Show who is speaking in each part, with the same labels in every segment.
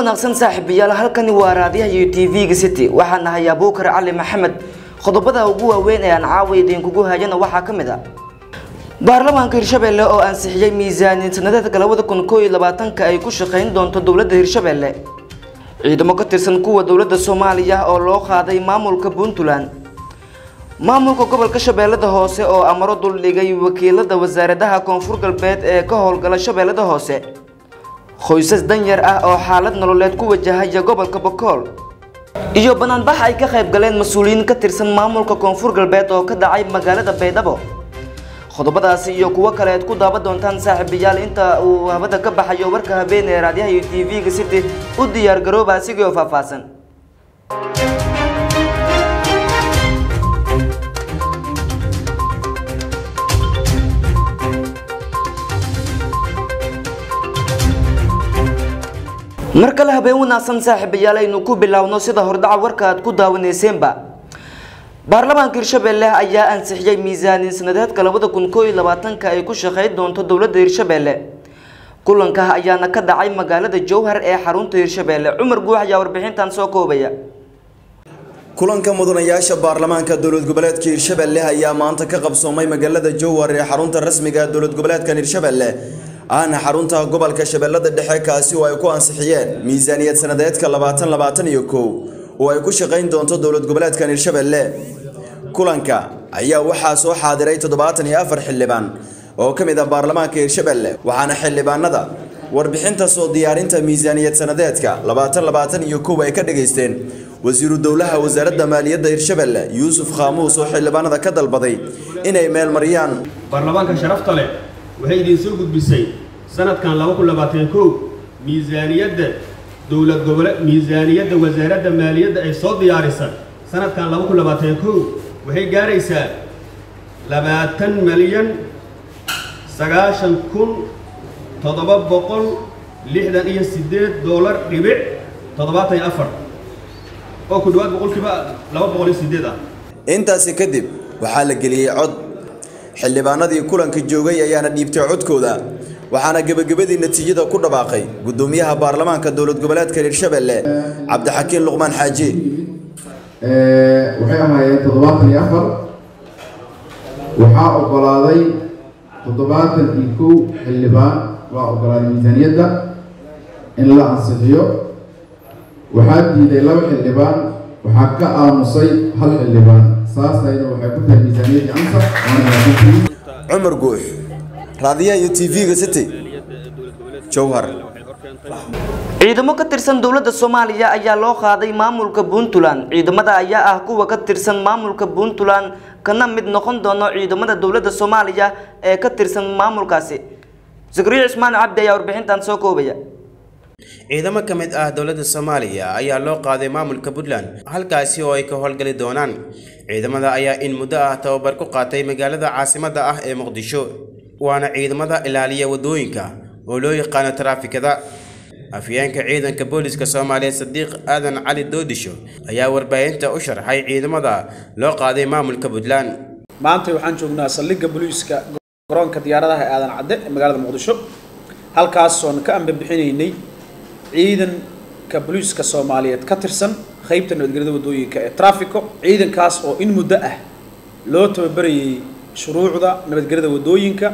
Speaker 1: wanaagsan saaxiibayaal halkani waa raadiyaha iyo tv-ga city waxaan nahay abuukar cali maxamed qodobada ugu waaweyn ee aan caawa idinkugu hayana waxaa ka mid a baarlamaanka hirshabelle oo ansixiyey miisaaniyad sanadeedka labada kun koo iyo labaatanka ay ku shaqayn doonto dowladda hirshabelle ciidamo ka tirsan kuwa dowladda soomaaliya oo loo qaaday maamulka puntland maamulka gobolka shabeellada hoose oo amaro duldhigay wakiilada wasaaradaha koonfur galbeed ee ka howlgala shabeellada hoose qoysas danyar ah oo xaalad nololeed ku wajahaya gobolka bokool iyo banaanbax ay ka qayb galeen mas-uuliyiin ka tirsan maamulka koonfur galbeed oo ka dhacay magaalada baydhabo qodobadaasi iyo kuwo kale aad ku daawan doontaan saaxiibayaal inta uu habada ka baxayo warka habeen ee raadiyaha iyo tv-ga city u diyaar garooba asigoo faahfaahsan mar kale habeen wanaagsan saaxiibayaal aynu ku biloawno sida hordhaca warka aad ku daawaneyseenba baarlamaanka hirshabelle ayaa ansixiyey miisaaniya sanadeedka labada kun koo iyo labaatanka ay ku shaqeyn doonto dowladda hirshabelle kulanka ayaana ka dhacay magaalada jowhar ee xarunta hirshabelle cumar guux ayaa warbixintan soo koobaya
Speaker 2: kulanka mudanayaasha baarlamaanka dowlad goboleedka hirshabelle ayaa maanta ka qabsoomay magaalada jowhar ee xarunta rasmiga dowlad goboleedkan hirshabelle ahna xarunta gobolka shabeellada dhexe kaasi oo ay ku ansixiyeen miisaaniyad sanadeedka labaatan labaatan iyo kow oo ay ku shaqayn doonto dowlad goboleedkan hirshabelle kulanka ayaa waxaa soo xaadiray toddobaatan iyo afar xildhibaan oo ka mid ah baarlamaanka hirshabelle waxaana xildhibaanada warbixinta soo diyaarinta miisaaniyad sanadeedka labaatan labaatan iyo kow ay ka dhageysteen wasiiru dowlaha wasaaradda maaliyadda hirshabelle yuusuf khaamuus oo xildhibaanada ka dalbaday inay meel mariyaan
Speaker 3: baarlamaanka sharafta leh waxay idiin soo gudbisay sanadkan laba kun labaatan kow miisaaniyadda dowlad gobole miisaaniyadda wasaaradda maaliyadda ay soo diyaarisa sanadkan laba kun labaatan kow waxay gaaraysaa labaatan milyan sagaashan kun toddoba boqol lixdan iyo siddeed doolar dhibic toddobaatan iyo afar oo ku dhawaad boqolkiiba laba boqol iyo siddeed ah
Speaker 2: intaasi kadib waxaa la geliyey cod xildhibaanadii kulanka joogay ayaana dhiibtay codkooda waxaana gebagabadii natiijada ku dhawaaqay gudoomiyaha baarlamaanka dowlad goboleedka hirshabelle cabdixakiin luqmaan xaaji
Speaker 4: waxay ahaayeen toddobaatan iyo afar waxaa ogolaaday toddobaatan iyo kow xildhibaan waa ogolaaday miisaaniyadda in la ansixiyo waxaa diiday laba xildhibaan waxaa ka aamusay hal xildhibaan saasayna waxay ku tahay miisaaniyaddii ansax
Speaker 2: cumar guux raadiyaha iyo tv-ga city jowhar
Speaker 1: ciidamo ka tirsan dowladda soomaaliya ayaa loo qaaday maamulka puntland ciidamada ayaa ah kuwa ka tirsan maamulka puntland kana mid noqon doono ciidamada dowladda soomaaliya ee ka tirsan maamulkaasi zakariya cismaan cabdi ayaa warbixintan soo koobaya
Speaker 5: ciidamo ka mid ah dowladda soomaaliya ayaa loo qaaday maamulka puntland halkaasi oo ay ka howlgali doonaan ciidamada ayaa in muddo ah tababar ku qaatay magaalada caasimadda ah ee muqdisho waana ciidamada ilaaliya waddooyinka oo loo yaqaano taraafikada afyeenka ciidanka booliska soomaaliyeed sadiiq aadan cali doodisho ayaa warbaahinta u sharxay ciidamada loo qaaday maamulka puntland
Speaker 6: maanta waxaan joognaa saldhigga booliiska garoonka diyaaradaha ee aadan cadde ee magaalada muqdisho halkaasoon ka ambabixinaynay ciidanka booliiska soomaaliyeed ka tirsan qaybta nabadgelyada waddooyinka ee trafico ciidankaas oo in muddo ah loo tababarayay shuruucda nabadgelyada waddooyinka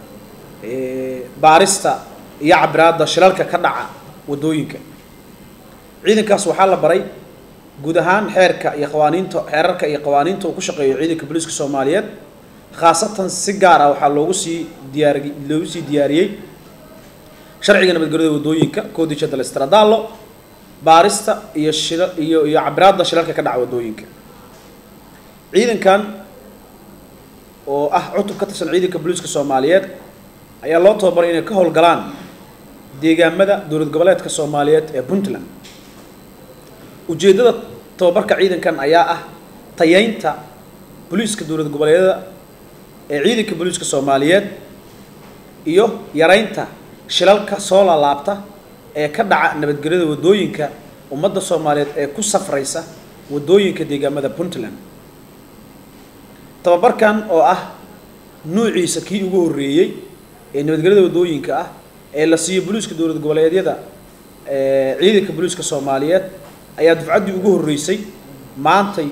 Speaker 6: baarista iyo cabiraadda shilalka ka dhaca waddooyinka ciidankaas waxaa la baray guud ahaan xeerka iyo qawaaniinta xeerarka iyo qawaaniinta uu ku shaqeeyo ciidanka booliiska soomaaliyeed khaasatan si gaar ah waxaa loogu sii diyaar loogu sii diyaariyey sharciga nabadgelyada waddooyinka codice del stradallo baarista iyo shila iyo iyo cabiraadda shilalka ka dhaca waddooyinka ciidankan oo ah cutub ka tirsan ciidanka booliiska soomaaliyeed ayaa loo tababaray inay ka howlgalaan deegaamada dowlad goboleedka soomaaliyeed ee puntland ujeeddada tababarka ciidankan ayaa ah tayeynta booliiska dowlad goboleedyada ee ciidanka booliiska soomaaliyeed iyo yareynta shilalka soo laalaabta ee ka dhaca nabadgelyada waddooyinka ummadda soomaaliyeed ee ku safraysa waddooyinka deegaamada puntland tababarkan oo ah nuuciisa kii ugu horreeyey ee nabadgelyada waddooyinka ah ee la siiyo booliiska dowlad goboleedyada ee, ciidanka booliiska soomaaliyeed ayaa dufcaddii ugu horreysay maantay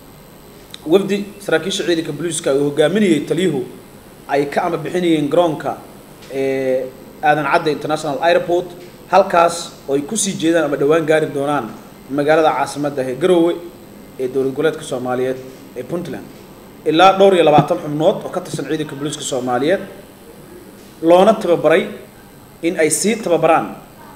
Speaker 6: wafdi saraakiisha ciidanka booliiska uu hogaaminayay taliyuhu ay ka ama bixinayeen garoonka ee aadan cadde international airport halkaas oo ay kusii jeedaan ama dhowaan gaari doonaan magaalada caasimadda ee garoowe ee dowlad goboleedka soomaaliyeed ee puntland ilaa dhowr iyo labaatan xubnood oo ka tirsan ciidanka booliiska soomaaliyeed loona tababaray in ay sii tababaraan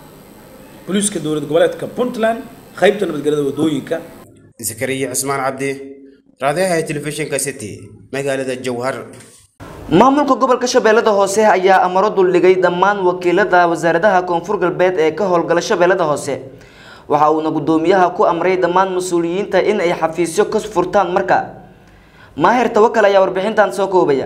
Speaker 6: booliiska dowlad goboleedka puntland qaybta nabadgelyada wadooyinka
Speaker 5: zakariya cusmaan cabdi raadiyaha telefishinka city magaalada jowhar
Speaker 1: maamulka gobolka shabeellada hoose ayaa amaro duldhigay dhammaan wakiilada wasaaradaha koonfur galbeed ee ka howlgala shabeellada hoose waxa uuna gudoomiyaha ku amray dhammaan mas-uuliyiinta in ay xafiisyo ka furtaan marka maahir tawakal ayaa warbixintan soo koobaya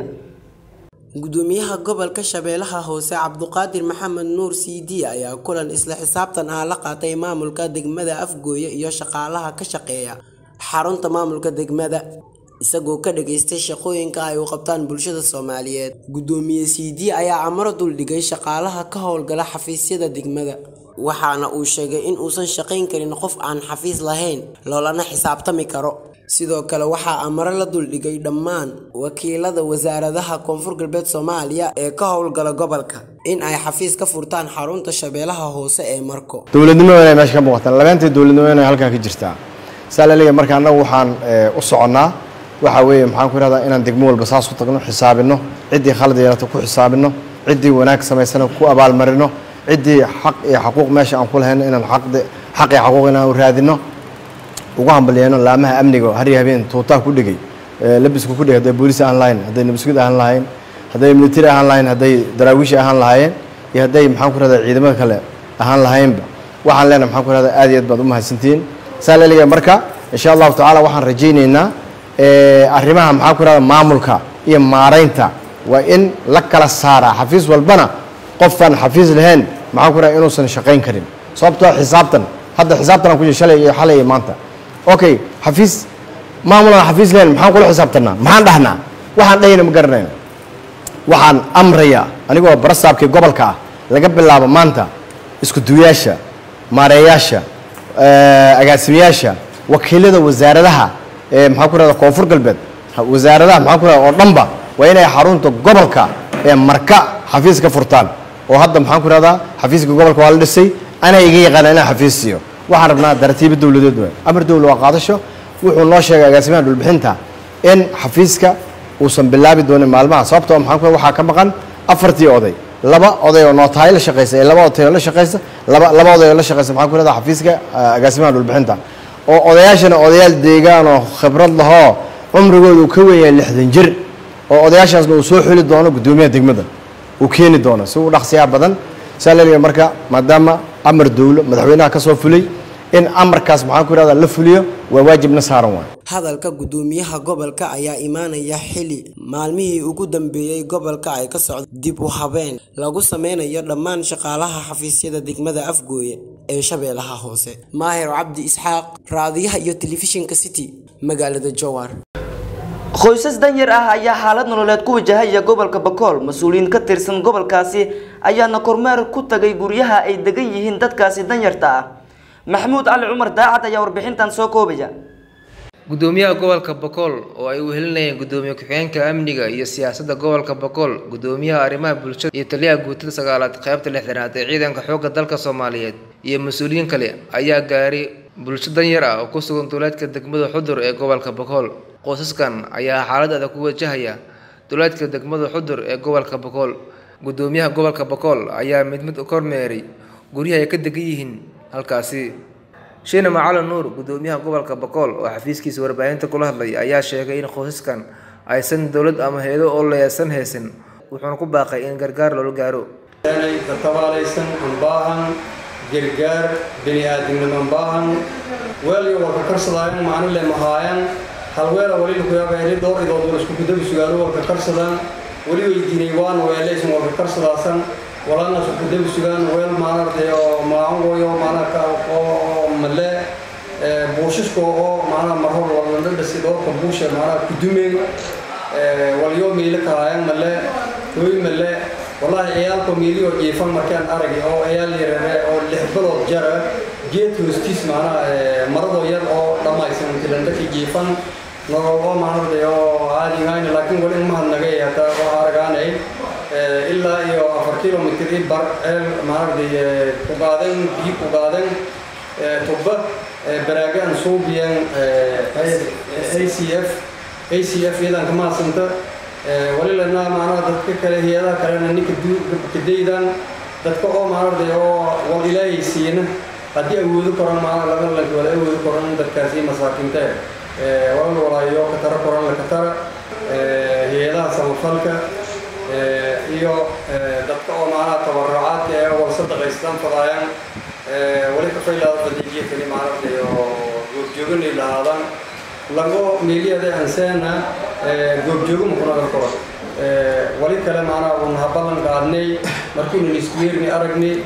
Speaker 7: gudoomiyaha gobolka shabeellaha hoose cabduqaadir maxamed nuur cd ayaa kulan isla xisaabtan ah la qaatay maamulka degmada afgooye iyo shaqaalaha ka shaqeeya xarunta maamulka degmada isagoo ka dhageystay shaqooyinka ay u qabtaan bulshada soomaaliyeed gudoomiye cd ayaa amaro duldhigay shaqaalaha ka howlgala xafiisyada degmada waxaana uu sheegay in uusan shaqayn karin qof aan xafiis lahayn loolana xisaabtami karo sidoo kale waxaa amaro la duldhigay dhammaan wakiilada wasaaradaha koonfur galbeed soomaaliya ee ka howlgala gobolka in ay xafiis ka furtaan xarunta shabeellaha hoose ee marko
Speaker 8: dowladnimo inay meesha ka muuqataan labeentii dowladnimo inay halkaa ka jirtaa saa la leeyahay marka annagu waxaan eh, u soconnaa waxa weeye maxaan ku ihahdaa inaan degmo walba saas u tagno xisaabino ciddii khalad yeelata ku xisaabino ciddii wanaag samaysana ku abaalmarino ciddii xaq iyo xaquuq meesha aan ku lahayno inaan xaqdi xaq iyo xaquuq inaan u raadino ugu hambalyeeno laamaha amniga oo har iyo habeen tuutaa ku dhigay eh, labisku ku dhigay hadday booliis ahaan lahayn hadday nabasgud ahaan lahayn hadday military ahaan lahayn hadday daraawiishi ahaan lahaayeen iyo hadday maxaan ku rahdaa ciidamada kale ahaan lahaynba waxaan leenahay maxaan ku rahdaa aad iyo aad baad u mahadsantihiin saa la leeyahay marka insha allahu tacaala waxaan rajaynaynaa eh, arrimaha maxaan ku rahdaa maamulka iyo maaraynta waa in la kala saaraa xafiis walbana qofaan xafiis lahayn maxaan ku rahdaa inuusan shaqayn karin sababtoo xisaabtan hadda xisaabtan aan ku jira shalay iyo xalay iyo maanta okay xafiis maamulan xafiis lahayn maxaan kula xisaabtanaa maxaan dhahnaa waxaan dhahayna ma garanayno waxaan amrayaa anigoo barasaabkii gobolka ah laga bilaabo maanta isku duwayaasha maareeyaasha eh, agaasimayaasha wakiilada wasaaradaha ee maxaan ku rahda koonfur galbeed ha- wasaaradaha maxaan ku rahda oo dhanba waa inay xarunta gobolka ee marka xafiis ka furtaan oo hadda maxaan ku rahdaa xafiiska gobolka waa la dhisay anaa iga yaqaana inaan xafiis siiyo waxaan rabnaa daratiibo dowladeed waay amar dowla waa qaadasho wuxuu noo sheegay agaasimaha dhulbixinta in xafiiska uusan bilaabi doonin maalmaha sababtoo maxaan ku waxaa ka maqan afartii oday laba oday oo nootahay la shaqaysa iyo laba oday oo la shaqaysa laba laba oday oo la shaqaysa maxaan ku rahdaa xafiiska ah, agaasimaha dhulbixinta oo odayaashana odayaal deegaan oo khibrad lahoo cumrigooda uu ka weyn yahay lixdan jir oo odayaashaasna uu soo xuli doono guddoomiyaha degmada uu keeni doono si uu dhaqsiyaa badan saa la leeyahay marka maadaama amar dowlo madaxweynaha ka soo fulay in amarkaas maxaan ku ihahdaa la fuliyo waa waajibna saaran waay
Speaker 7: hadalka gudoomiyaha gobolka ayaa imaanaya xili maalmihii ugu dambeeyey gobolka ay ka socdo dib u habeen lagu sameynayo dhammaan shaqaalaha xafiisyada degmada afgooye ee shabeellaha hoose maahir cabdi isxaaq raadiyaha iyo telefishinka city magaalada jowar
Speaker 1: qoysas danyar ah ayaa xaalad nololeed ku wajahaya gobolka bakool mas-uuliyiin ka tirsan gobolkaasi ayaana kormeer ku tagay guryaha ay degan yihiin dadkaasi danyarta ah maxamuud cali cumar daacad ayaa warbixintan soo koobaya
Speaker 9: gudoomiyaha gobolka bakool oo ay wehelinayeen gudoomiye ku-xigeenka amniga iyo siyaasadda gobolka bakool gudoomiyaha arrimaha bulshada iyo taliyaha guutada sagaalaad qaybta lixdanaad ee ciidanka xoogga dalka soomaaliyeed iyo mas-uuliyiin kale ayaa gaaray bulsho danyar ah oo ku sugan duleedka degmada xudur ee gobolka bakool qoysaskan ayaa xaalad adag ku wajahaya duleedka degmada xudur ee gobolka bakool gudoomiyaha gobolka bakool ayaa mid mid u kormeeray guryaha ay ka degan yihiin halkaasi shiina macalin nuur gudoomiyaha gobolka bakool oo xafiiskiisa warbaahinta kula hadlay ayaa sheegay in qoysaskan aysan dowlad ama hay-ado oo leesan haysan wuxuuna ku baaqay in gargaar loola gaaro
Speaker 10: inay ka tabaalaysan ambaahan gargaar bini aadamnimo ambaahan weelyo warka karsadaayan macno le mahaayan halweela wali lakuyaabaheli dhowr idood war isku gudabi sugaalo warka karsadaan weli weydiinay waan weelaysan warka karsadaasan walana isku gudabi sugaan weel maanartay oo maaangoyo maanaka oo male buushisko oo maanaa marhor walandhadhasi dhowrka buusha maanaa kudumeen walyo miila kahaayan male hooy male wallaahi ciyaalka miiliyo jiifan markaan aragay oo ciyaal yarare oo lix bilood jara geed hoostiis macnaha maradoo yar oo dhammaysan tilandhaki jiifan nololoo maanarday oo caadi hayna laakiin wali mahadnagay hataa waxaa aragaanay ilaa iyo afar kilomitr i bar ceel maanarday ku qaadan biyo ku qaadan tubba baraagaan suubiyan acf acf iyadan kamaasanta walilana maanaha dadka kale hay-adaha kalena ninka kadaydan dadka oo maanarday oo wal ilaahay siina haddii awoodo koran maana laga lanki wala awoodo koran dadkaasi masaakiinta walal walaayo katara koran la katara hay-adaha samafalka iyo dadka oo maanaha tabarucaadka ee wal sadaqaystaan fadaayaan wali kafaylaada fadiijiya kali maaragtay oo goobjooganay lahaadaan lago meeliyada anseena goobjoogo makunadan koro wali kale maanaha un habalan qaadnay markiinan iskuweerni aragnay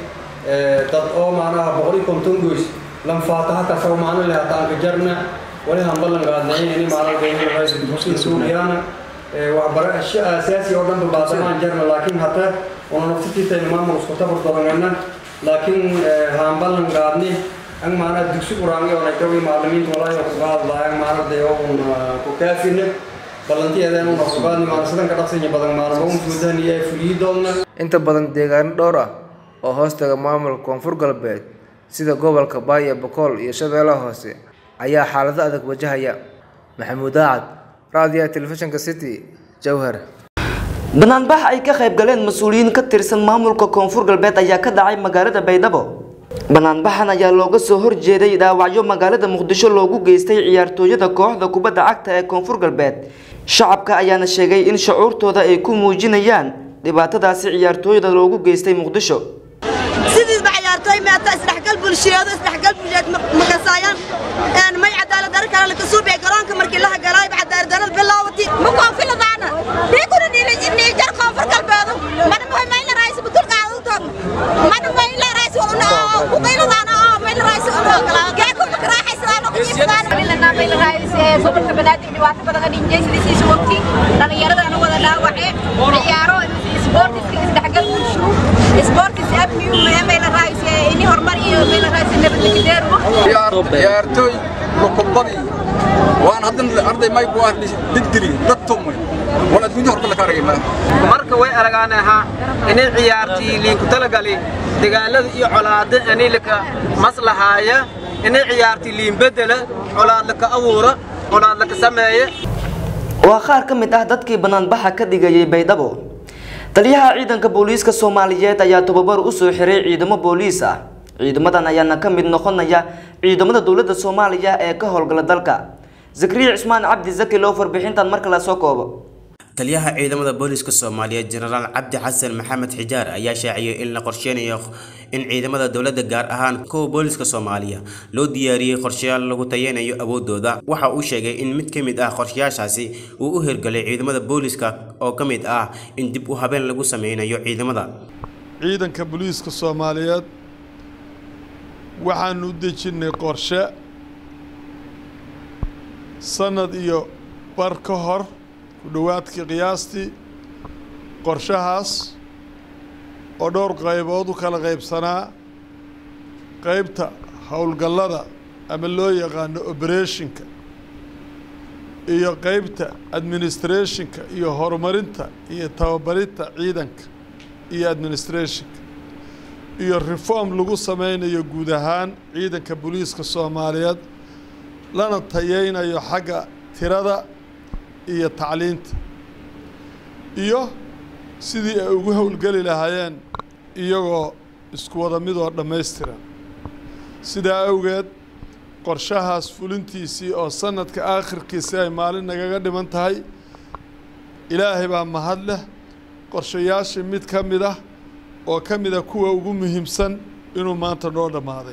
Speaker 10: dad oo maanaha boqoli konton goys lan faataha kasoo maano leh hataanka jarna wali hambalan qaadnay ini maaragtaysuugiyaana waxbarasho asaasi oo dhan baadamaan jarna laakiin hata una naftitiitayna maamul isku tabar dodanayna laakiin hambalan qaadnay ang maana dugsi quraangi oo nagawi macallimiinta walaahi oo kuga hadlaayaan maaragtay oo un ku kaafine ballantiyadan una kugaadni maana sidan ka dhaqsanya badan maana un fuudaniya fulii doonna
Speaker 9: inta badan deegaano dhowr ah oo hoostaga maamulka koonfur galbeed sida gobolka baay iyo bokool iyo shabeellaha hoose ayaa xaalado adag wajahaya maxamuud aacad raadiyaha telefishinka city jowhar
Speaker 1: banaanbax ay ka qayb galeen mas-uuliyiin ka tirsan maamulka koonfur galbeed ayaa ka dhacay magaalada baydhabo banaanbaxan ayaa looga soo horjeeday dhaawacyo magaalada muqdisho loogu geystay ciyaartooyada kooxda kubadda cagta ee koonfur galbeed shacabka ayaana sheegay in shucuurtooda ay ku muujinayaan dhibaatadaasi ciyaartooyada loogu geystay muqdisho
Speaker 11: sidiisba ciyaartooy meeta isdhexgal bulshiyeedo isdhexgal bulshiyeed makasaayaan may cadaalad daro kale laka suubay garoonka markii la hagalaayba cadaalad darada bilaawati ma koonfiladaana dhiiguna niijar koonfur galbeedu mana mayla raaysi budul qaadu toog mana mayla raaysi waluna kuqayladaana oo mayla raaysi geeku makaraaxaysadaan oo kujiifsadaan mayla raaysi gobolka banaadir dhibaato badan ka dhinjay sidiisiisa waqti dhallinyaradaana wada dhaawace ciyaaro isboortiska isdhexgal bulshu isboortis amniyu mayla raaysi ini horumar iyo mayla raaysi nabadgelydeeru
Speaker 12: ciyaartooy lukubadii waan haddan arday may buu digdili dad tumay wala adduunya horta laka aragay
Speaker 13: marka way aragaan ahaa inay ciyaartii liinku talagali dagaalada iyo colaada anilaka maslahaaya inay ciyaartii liin bedela colaad laka abuura colaad laka sameeya
Speaker 1: waa qaar ka mid ah dadkii banaanbaxa ka dhigayay baydhabo taliyaha ciidanka booliiska soomaaliyeed ayaa tababar u soo xiray ciidamo booliis ah ciidamadan ayaana ka mid noqonaya ciidamada dowladda soomaaliya ee ka howlgala dalka zakariya cismaan cabdi zaki loo farbixintan marka la soo koobo
Speaker 5: taliyaha ciidamada booliska soomaaliyeed jenaraal cabdi xasan maxamed xijaar ayaa shaaciyay in la qorsheynayo in ciidamada dowladda gaar ahaan kuwa booliska soomaaliya loo diyaariyey qorshayaal lagu tayeynayo awoodooda waxa uu sheegay in mid ka mid ah qorshayaashaasi uu u hirgalay ciidamada booliska oo ka mid ah in dib u habeen lagu sameynayo ciidamada
Speaker 14: ciidanka booliiska soomaaliyeed waxaanu u dejinnay qorshe sanad iyo bar ka hor ku dhowaadkii qiyaastii qorshahaas oo dhowr qaybood u kala qaybsanaa qaybta howlgallada ama loo yaqaano obereshinka iyo qaybta administrationka iyo horumarinta iyo tababarinta ciidanka iyo administrationka iyo reform lagu sameynayo guud ahaan ciidanka booliiska soomaaliyeed lana tayeynayo xagga tirada iyo tacliinta iyo sidii ay ugu howlgeli lahaayeen iyagoo isku wada midoo dhammaystiran sidaa awgeed qorshahaas fulintiisii oo sanadka aakhirkiisii ay maalin nagaga dhiman tahay ilaahay baa mahad leh qorshayaashii mid ka mid ah oo ka mid a kuwa ugu muhiimsan inuu maanta noo dhammaaday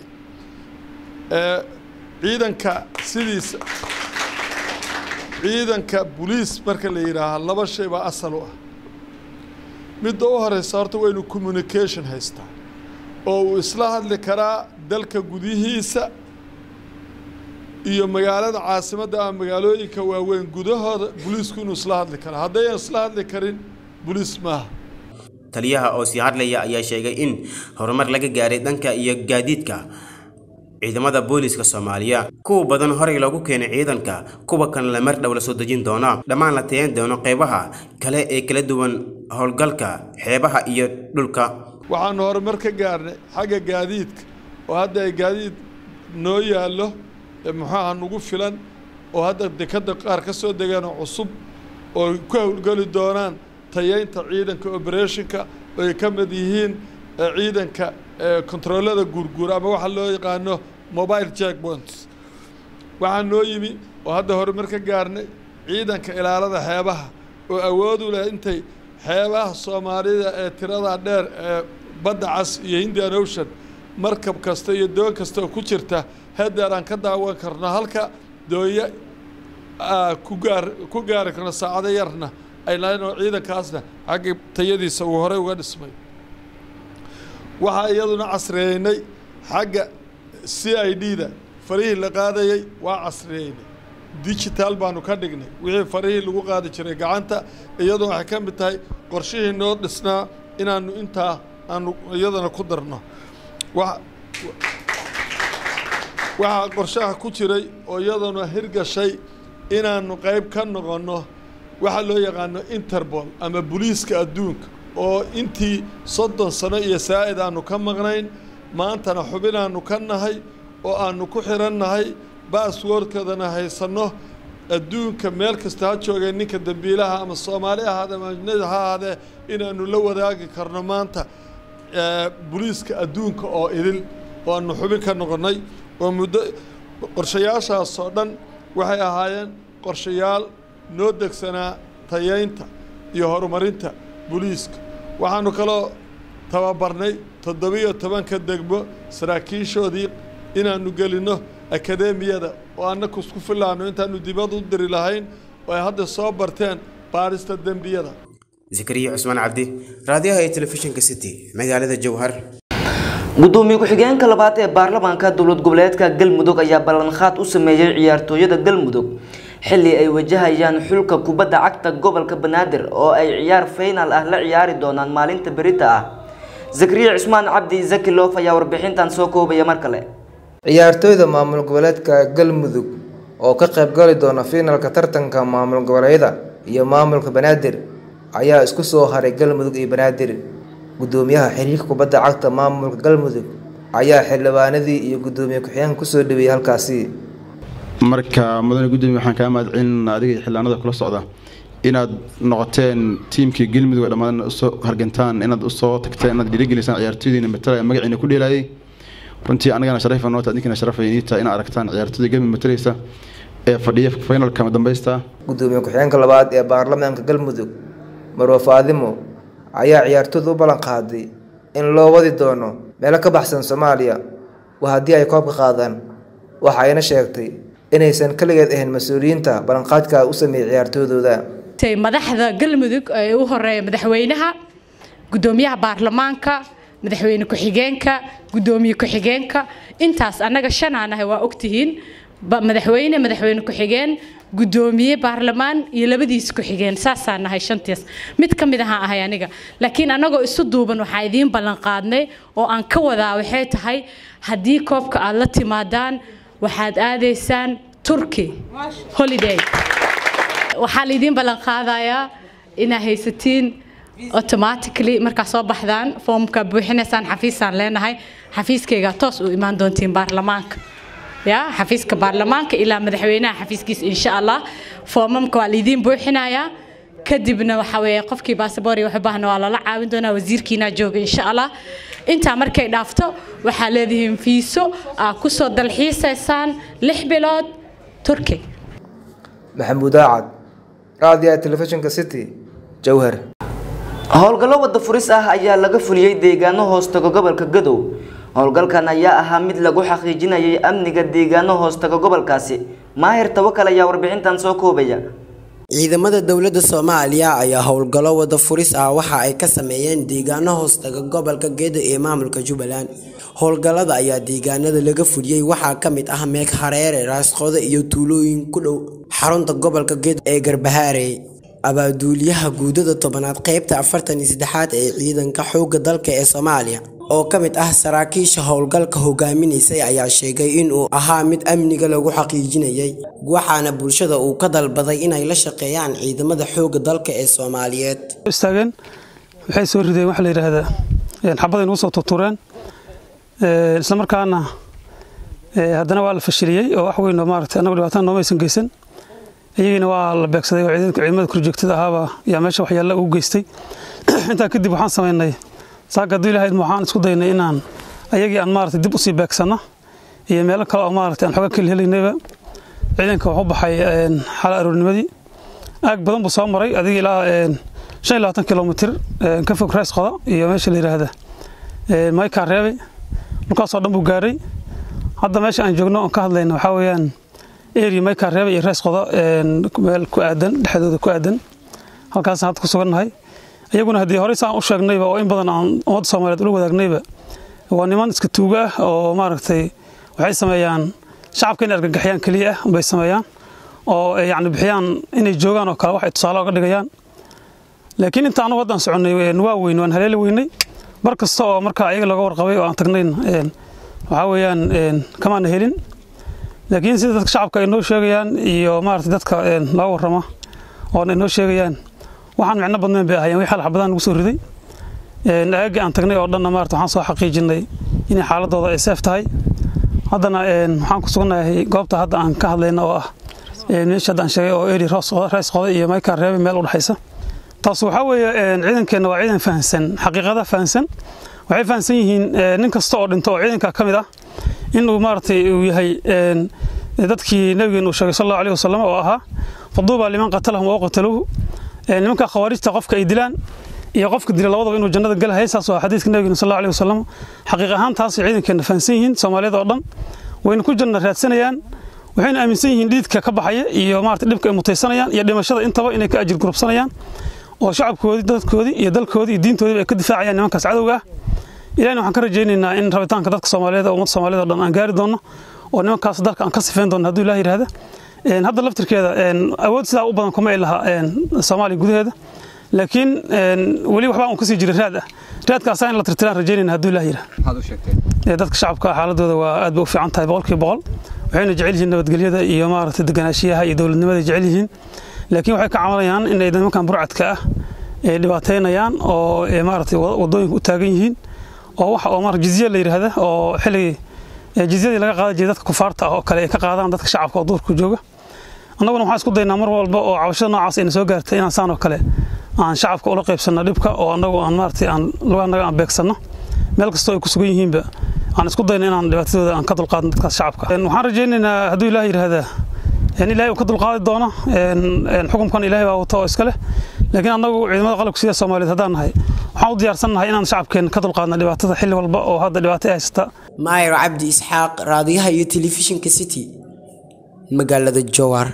Speaker 14: ciidanka sidiisa ciidanka boliis marka la yidhaahaa laba shay baa asal u ah midda u horeysa horta waa inuu communication haystaa oo uu isla hadli karaa dalka gudihiisa iyo magaalada caasimadda ama magaalooyinka waaweyn gudahooda boliisku inuu isla hadli karaa haddayan isla hadli karin boliis maaha
Speaker 5: taliyaha oo sii hadlaya ayaa sheegay in horumar laga gaaray dhanka iyo gaadiidka ciidamada booliiska soomaaliya kuwa badan horey loogu keenay ciidanka kuwa kalena mar dhow la soo dejin doona dhammaan la tayan doono qaybaha kale ee kala duwan howlgalka xeebaha iyo dhulka
Speaker 14: waxaanu horumar ka gaarnay xagga gaadiidka oo hadda ay gaadiid noo yaallo ee muxuaha nugu filan oo hadda dekadda qaar ka soo degeenoo cusub oo ku howlgeli doonaan tayaynta ciidanka obereshinka oo ay ka mid yihiin ciidanka kontaroolada guurguura ama waxa loo yaqaano mobile jackpoints waxaa noo yimi oo hadda horumar ka gaarnay ciidanka ilaalada xeebaha oo awood u leh intay xeebaha soomaalida ee tirada dheer ee badda cas iyo indian ocean markab kasta iyo doon kasta oo ku jirta hedeer aan ka daawan karno halka doonya ku gaar ku gaari karno saacado yarna ay lahayn oo ciidankaasna xagga tayadiisa uu horey uga dhismay waxaa iyaduna casriyeynay xagga c i d da farihii la qaadayay waa casriyeynay digital baanu ka dhignay wixii farihii lagu qaadi jiray gacanta iyaduna waxay ka mid tahay qorshihii noo dhisnaa inaanu intaa aanu iyadana ku darno waxaa qorshaha ku jiray oo iyaduna hirgashay inaanu qayb ka noqonno waxaa loo yaqaano interbol ama booliiska adduunka oo intii soddon sano iyo saa'id aanu ka maqnayn maantana xubinaannu ka nahay oo aanu ku xirannahay baaswoorkedana haysanno adduunka meel kasta ha joogay ninka dembiilaha ama soomaali ahaade ama ajnadi ha ahaadee inaanu la wadaagi karno maanta booliiska adduunka oo idil oo aanu xubin ka noqonnay oo muddo qorshayaashaas oo dhan waxay ahaayeen qorshayaal noo degsanaa tayaynta iyo horumarinta booliiska waxaanu kaloo tababarnay toddobiyo tobanka degmo saraakiishoodii inaanu gelinno akadeemiyada oo annaku isku filaano intaanu dibad u diri lahayn oo ay hadda soo barteen baarista dembiyada
Speaker 5: zakariya cusmaan cabdi raadiyaha ee telefishinka city magaalada jowhar
Speaker 1: gudoomiye ku-xigeenka labaad ee baarlamaanka dowlad goboleedka galmudug ayaa ballanqaad u sameeyey ciyaartooyada galmudug xilli ay wajahayaan xulka kubadda cagta gobolka banaadir oo ay ciyaar faynal ah la ciyaari doonaan maalinta berita ah zakariya cusmaan cabdi zaki loof ayaa warbixintan soo koobaya mar kale
Speaker 9: ciyaartooyda maamul goboleedka galmudug oo ka qaybgali doona fiinalka tartanka maamul goboleedyada iyo maamulka banaadir ayaa isku soo haray galmudug iyo banaadir gudoomiyaha xiriirka kubadda cagta maamulka galmudug ayaa xildhibaanadii iyo gudoomiye ku-xigeenka kusoo dhaweeyey halkaasi
Speaker 15: marka mudane gudoomiye waxaan kaa mahadcelin adiga iyo xildhibaanada kula socda inaad noqoteen tiimkii galmudug ee dhammaan usoo hargantaan inaad usoo tagteen inaad dhiirigelisaan ciyaartooydiina matalaya magaciina ku dheelaayay runtii anagana sharafa noota idinkana sharafa iniita inaad aragtaan ciyaartooyda galmudug matalaysa ee fadhiya finalka madambeysta
Speaker 9: gudoomiye ku-xigeenka labaad ee baarlamaanka galmudug marwa faadimo ayaa ciyaartooyda u ballan qaaday in loo wadi doono meelo ka baxsan soomaaliya waa haddii ay koobka qaadaan waxa ayna sheegtay inaysan kaligeed ahayn mas-uuliyiinta ballanqaadka u sameeyey ciyaartooydooda
Speaker 16: madaxda galmudug ee u horeeya madaxweynaha gudoomiyaha baarlamaanka madaxweyne ku-xigeenka gudoomiye ku-xigeenka intaas annaga shanaa nahay waa ogtihiin madaxweyne madaxweyne ku-xigeen gudoomiye baarlamaan iyo labadiis ku-xigeen saasaa nahay shantiis mid ka mid ahaan ahay aniga laakiin annagoo isu duuban waxaa idiin ballan qaadnay oo aan ka wadaa waxay tahay haddii koobka aad la timaadaan waxaad aadaysaan turkey holiday waxaa laidiin ballan qaadayaa inaa haysatiin automatically markaa soo baxdaan foomka buuxinaysaan xafiisaan leenahay xafiiskayga toos u imaan doontiin baarlamaanka ya xafiiska baarlamaanka ilaa madaxweynaha xafiiskiisa insha allah foomamka waa laidiin buuxinayaa kadibna waxa weeye qofkii baasabor iyo waxbaahna waa lala caawin doonaa wasiirkiina jooga insha allah intaa markay dhaafto waxaa leedihiin fiiso aa kusoo dalxiisaysaan lix bilood turkey
Speaker 9: maxamuud aacad raadiyaha telefishinka city jowhar
Speaker 1: howlgallo wada furis ah ayaa laga fuliyey deegaano hoostaga gobolka gadow howlgalkan ayaa ahaa mid lagu xaqiijinayay amniga deegaano hoostaga gobolkaasi maahir tawakal ayaa warbixintan soo koobaya
Speaker 7: ciidamada dowladda soomaaliya ayaa howlgallo wada furis ah waxa ay ka sameeyeen deegaano hoostaga gobolka gedo ee maamulka jubbaland howlgallada ayaa deegaanada laga fuliyey waxaa ka mid ah meeg hareere raasqodo iyo tuulooyin ku dhow xarunta gobolka gedo ee garbahaarey abaaduuliyaha guudada tobanaad qeybta afartan iyo saddexaad ee ciidanka xoogga dalka ee soomaaliya oo ka mid ah saraakiisha howlgalka hogaaminaysay ayaa sheegay inuu ahaa mid amniga lagu xaqiijinayay waxaana bulshada uu ka dalbaday inay la shaqeeyaan ciidamada xoogga dalka ee soomaaliyeed
Speaker 17: istaageen waxay soo rideen waxa la yidhaahdaa xabaday nagu soo turtureen islamarkaana haddana waa la fashiliyey oo wax weyn oo maaragtay annagu dhibaatada noomaysan geysan iyagiina waa la beegsaday oo ciidanka ciidamada korjoogtada ahaaba yaa meesha waxyaalla ugu geystay intaa kadib waxaan samaynay saaka hadduu ilahayd waxaan isku daynay inaan ayagii aan maaragtay dib usii beegsano iyo meelo kale oo maaragtay aan xooga keli helaynayba ciidanka wuxuu baxay xala aroornimadii aag badan buu soo maray adiga ilaa shan iyo labaatan kilomitir ka fog rees qoda iyo meesha la yidhaahda maykaa reebay dhulkaasoo dhan buu gaaray hadda meesha aan joogno oon ka hadlayna waxaa weeyaan eri maykaa reebay iyo rees qoda meel ku aadan dhexdooda ku aadan halkaasaan hadda ku sugannahay iyaguna haddii horey saan u sheegnayba oo in badan aan ummadda soomaaliyeed ula wadaagnayba waa niman iska tuuga ah oo maaragtay waxay sameeyaan shacabka inay argagaxyaan keliya ah bay sameeyaan oo yacni bixiyaan inay joogaan oo kale wax ay tusaale oga dhigayaan laakiin inta anugu haddaan soconnay waa weyn waan haleeli weynay bar kasta oo markaa iyaga looga warqabay oo aan tagnayn waxaa weeyaan kamaana helin laakiin sida dadka shacabka ay noo sheegayaan iyo maaragtay dadka loo warrama oo ay noo sheegayaan waxaan micno badnayn bay ahayeen wixii xal xabadaan nagu soo riday aagii aan tagnay oo dhanna maarata waxaan soo xaqiijinay inay xaaladooda ay seef tahay haddana waxaan ku sugannahay goobta hadda aan ka hadlayna oo ah meesha hadda aan sheegay oo eri rees qoda iyo maykaa reebe meel u dhexaysa taas waxaa weeye ciidankeenna waa ciidan fahansan xaqiiqada fahansan waxay fahansan yihiin nin kasta oo dhinto oo ciidanka ka mid ah inuu maaragtay uu yahay dadkii nabigeenu uu sheegay sal allahu alayhi wasalam oo ahaa faduuba liman qatalahum oo qataluuhu nimanka khawaarijta qofka ay dilaan iyo qofka dila labadaba inuu jannada galahay saas waa xadiidka nabigeena sal allahu alayhi wasalam xaqiiq ahaan taasay ciidankeena fahansan yihiin soomaaliyada oo dhan wayna ku janna raadsanayaan waxayna aaminsan yihiin dhiidka ka baxaya iyo maarata dhibka ay mutaysanayaan iyo dhimashada intaba inay ka ajir gurubsanayaan oo shacabkoodii dadkoodii iyo dalkoodii iyo diintoodiiba ay ka difaacayaan nimankaas cadowga ah ilahina waxaan ka rajaynaynaa in rabitaanka dadka soomaaliyeed ummadda soomaaliyed oo dhan aan gaari doonno oo nimankaas dalka aan ka sifeyn doonno hadduu ilaah yidhaahda hadda laftirkeeda awood sidaa u badan kuma ay lahaa soomaaliya gudaheeda laakiin weli waxbaa un kasii jiray raad ah raadkaasaa in la tirtiraan rajaynayna hadduu ilaah yidhaah dadka shacabka xaaladooda waa aad bay u fiican tahay boqolkiiba boqol waxayna jecel yihiin nabadgelyada iyo maaragtay deganaashiyaha iyo dowladnimada jecel yihiin laakiin waxay ka cabanayaan inay nimankan burcadka ah ay dhibaateynayaan oo maaragtay wadooyinka u taagan yihiin oo waxa oo maaragtay jizya la yidhaahda oo xilligii jizyadii laga qaadan jiray dadka kufaarta ah oo kale ay ka qaadaan dadka shacabka oo duurka jooga annaguna waxaan isku daynaa mar walba oo cabashada noocaas ayna soo gaartay inaan saan oo kale aan shacabka ula qaybsanno dhibka oo annagu aan maaragtay aan lugaanaga aan beegsanno meel kastoo ay ku sugan yihiinba aan isku dayno inaan dhibaatadooda aan ka dulqaadno dadkaas shacabka waxaan rajaynaynaa hadduu ilaah yidhaahdaa in ilaahay uu ka dulqaadi doono xukunkan ilaahay baa wato oo iska leh laakiin annagu ciidamada qalabka sida soomaaliyeed haddaan nahay waxaan u diyaarsannahay inaan shacabkeen ka dulqaadno dhibaatada xilli walba oo hadda dhibaato ay haysata
Speaker 7: maayir cabdi isxaaq raadiyaha iyo telefishinka city magaalada jowhar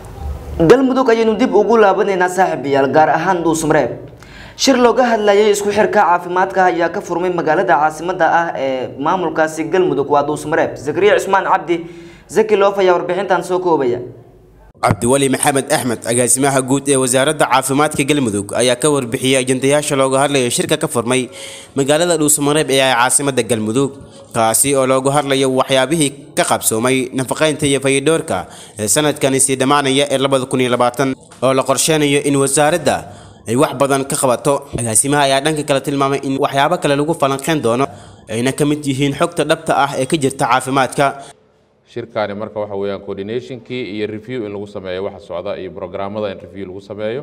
Speaker 1: galmudug ayaynu dib ugu laabanaynaa saaxiibayaal gaar ahaan dhuusmareeb shir looga hadlayay isku xirka caafimaadka ayaa ka furmay magaalada caasimada ah ee maamulkaasi galmudug waa dhuusmareeb zakariya cusmaan cabdi zaki loof ayaa warbixintan soo koobaya
Speaker 5: cabdiweli maxamed axmed agaasimaha guud ee wasaaradda caafimaadka galmudug ayaa ka warbixiyey ajandayaasha looga hadlayo shirka ka furmay magaalada dhuusamareeb ee caasimada galmudug kaasi oo loogu hadlayo waxyaabihii ka qabsoomay nafaqaynta iyo fayidhoorka ee sanadkani sii dhammaanaya ee labada kun iyo labaatan oo la qorsheynayo in wasaaradda ay wax badan ka qabato agaasimaha ayaa dhanka kale tilmaamay in waxyaabo kale lagu falanqeyn doono ayna ka mid yihiin xogta dhabta ah ee ka jirta caafimaadka
Speaker 18: shirkaani marka waxa weeyaan coordinationkii iyo review in lagu sameeyo waxa socda iyo programmada in review lagu sameeyo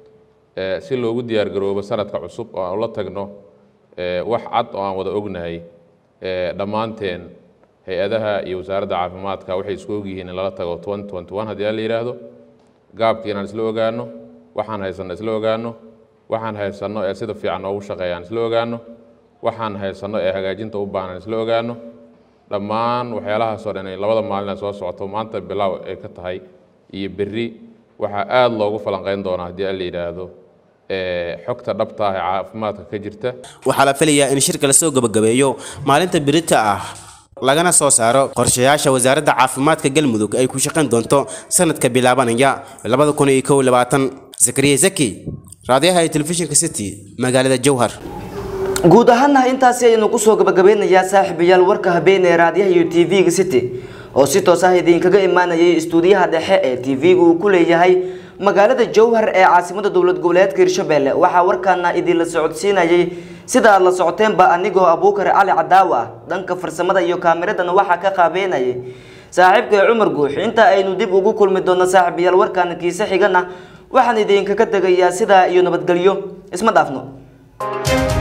Speaker 18: si loogu diyaar garoobo sanadka cusub oo aan ula tagno wax cad oo aan wada ognahay dhammaanteen hay-adaha iyo wasaaradda caafimaadka waxay isku ogyihiin in lala tago haddii la yidhaahdo gaabkii inaan isla ogaano waxaan haysanno isla ogaano waxaan haysanno ee sida fiican noogu shaqeeyaan isla ogaano waxaan haysanno ee hagaajinta u baahan isla ogaano dhammaan waxyaalahaasoo dhan labada maalin soo socoto maanta bilaaw ay ka tahay iyo berri waxaa aada loogu falanqeyn doonaa haddii la yidhaahdo xogta dhabta ah ee caafimaadka ka jirta
Speaker 5: waxaa la filayaa in shirka lasoo gabagabeeyo maalinta birita ah lagana soo saaro qorshayaasha wasaaradda caafimaadka galmudug ay ku shaqayn doonto sanadka bilaabanaya labada kun iyo kow iyo labaatan zakariya zaki raadiyaha ee telefishinka city magaalada jowhar
Speaker 1: guud ahaana intaasi ayaynu kusoo gabagabeynayaa saaxiibayaal warka habeen ee raadiyaha iyo tv-ga city oo si toos ah idinkaga imaanayay istuudiyaha dhexe ee tv-ga uu ku leeyahay magaalada jowhar ee caasimada dowlad goboleedka hirshabelle waxaa warkaana idinla socodsiinayay sida aad la socoteenba anigoo abuukar cali cadaawa ah dhanka farsamada iyo kaamiradana waxaa ka qaabeynayay saaxiibka cumar guux inta aynu dib ugu kulmi doonno saaxiibayaal warkaana kiise xigana waxaan idinkaga tegayaa sidaa iyo nabadgelyo isma dhaafno